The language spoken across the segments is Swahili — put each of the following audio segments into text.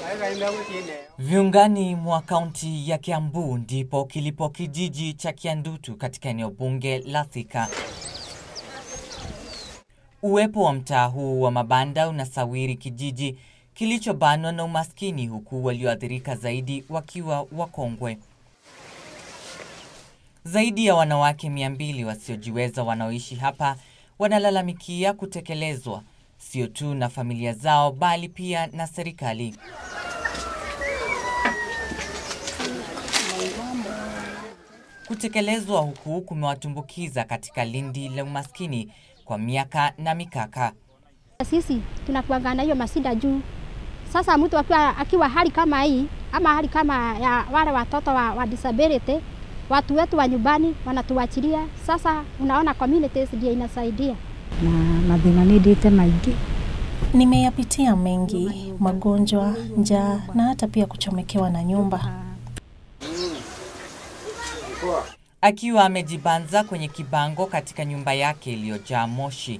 Viungani mwa kaunti ya Kiambu ndipo kilipo kijiji cha Kiandutu katika eneo bunge la Thika. Uwepo wa mtaa huu wa mabanda unasawiri kijiji kilichobanwa na umaskini huku walioathirika zaidi wakiwa wakongwe. Zaidi ya wanawake mia mbili wasiojiweza wanaoishi hapa wanalalamikia kutekelezwa sio tu na familia zao bali pia na serikali. Kutekelezwa huku kumewatumbukiza katika lindi la umaskini kwa miaka na mikaka. Sisi tunakuanga na hiyo masida juu. Sasa mtu akiwa, akiwa hali kama hii ama hali kama ya wale watoto wa, wa disability, watu wetu wa nyumbani wanatuachilia. Sasa unaona communities ndio inasaidia na mathina nĩ ndĩte maingĩ Nimeyapitia mengi, magonjwa, njaa na hata pia kuchomekewa na nyumba. Akiwa amejibanza kwenye kibango katika nyumba yake iliyojaa moshi,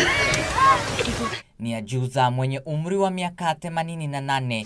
ni ajuza mwenye umri wa miaka 88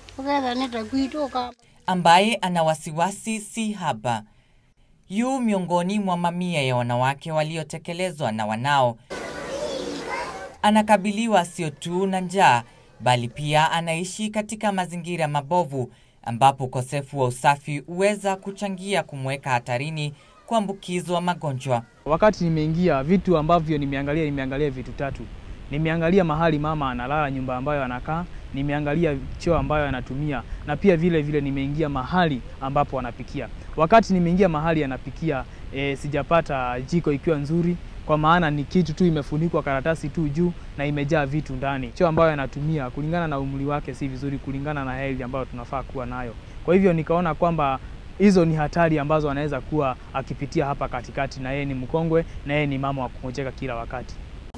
ambaye ana wasiwasi si haba. Yu miongoni mwa mamia ya wanawake waliotekelezwa na wanao. Anakabiliwa sio tu na njaa, bali pia anaishi katika mazingira mabovu ambapo ukosefu wa usafi huweza kuchangia kumweka hatarini kuambukizwa magonjwa. Wakati nimeingia, vitu ambavyo nimeangalia, nimeangalia vitu tatu. Nimeangalia mahali mama analala, nyumba ambayo anakaa, nimeangalia choo ambayo anatumia, na pia vile vile nimeingia mahali ambapo anapikia. Wakati nimeingia mahali anapikia, e, sijapata jiko ikiwa nzuri, kwa maana ni kitu tu imefunikwa karatasi tu juu na imejaa vitu ndani. Choo ambayo anatumia kulingana na umri wake si vizuri, kulingana na health ambayo tunafaa kuwa nayo. Kwa hivyo nikaona kwamba hizo ni hatari ambazo anaweza kuwa akipitia hapa katikati, na yeye ni mkongwe na yeye ni mama wa kungojeka kila wakati.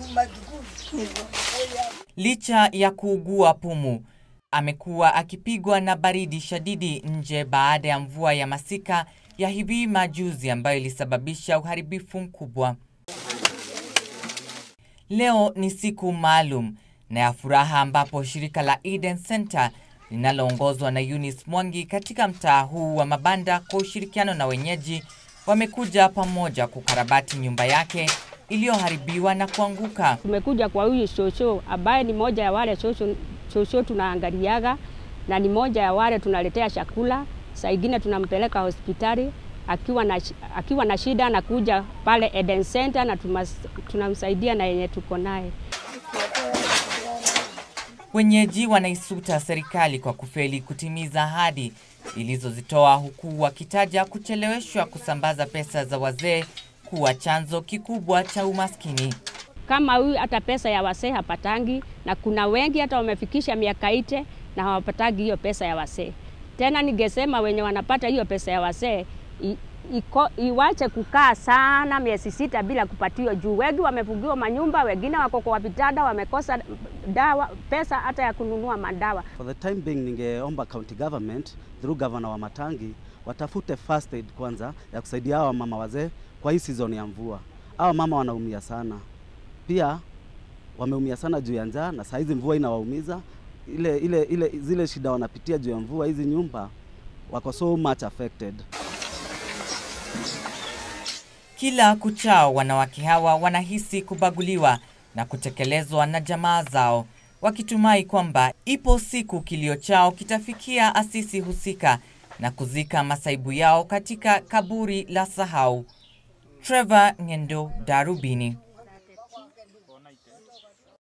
Licha ya kuugua pumu, amekuwa akipigwa na baridi shadidi nje baada ya mvua ya masika ya hivi majuzi ambayo ilisababisha uharibifu mkubwa. Leo ni siku maalum na ya furaha ambapo shirika la Eden Center linaloongozwa na Eunice Mwangi katika mtaa huu wa mabanda kwa ushirikiano na wenyeji wamekuja pamoja kukarabati nyumba yake iliyoharibiwa na kuanguka. Tumekuja kwa huyu shosho ambaye ni moja ya wale shosho, shosho tunaangaliaga na ni moja ya wale tunaletea chakula, saa ingine tunampeleka hospitali akiwa na, akiwa na shida anakuja pale Eden Center na tumas, tunamsaidia na yenye tuko naye. Wenyeji wanaisuta serikali kwa kufeli kutimiza ahadi ilizozitoa huku wakitaja kucheleweshwa kusambaza pesa za wazee kuwa chanzo kikubwa cha umaskini. Kama huyu hata pesa ya wasee hapatangi, na kuna wengi hata wamefikisha miaka ite na hawapatagi hiyo pesa ya wasee. Tena ningesema wenye wanapata hiyo pesa ya wasee iko iwache kukaa sana miezi sita bila kupatiwa, juu wengi wamefungiwa manyumba, wengine wako kwa vitanda, wamekosa dawa, pesa hata ya kununua madawa. For the time being, ningeomba county government through governor wa Matangi watafute first aid kwanza ya kusaidia hawa mama wazee kwa hii season ya mvua. Hawa mama wanaumia sana, pia wameumia sana juu ya njaa, na saa hizi mvua inawaumiza ile, ile, ile, zile shida wanapitia juu ya mvua, hizi nyumba wako so much affected. Kila kuchao wanawake hawa wanahisi kubaguliwa na kutekelezwa na jamaa zao, wakitumai kwamba ipo siku kilio chao kitafikia asisi husika na kuzika masaibu yao katika kaburi la sahau. Trevor Ngendo, Darubini.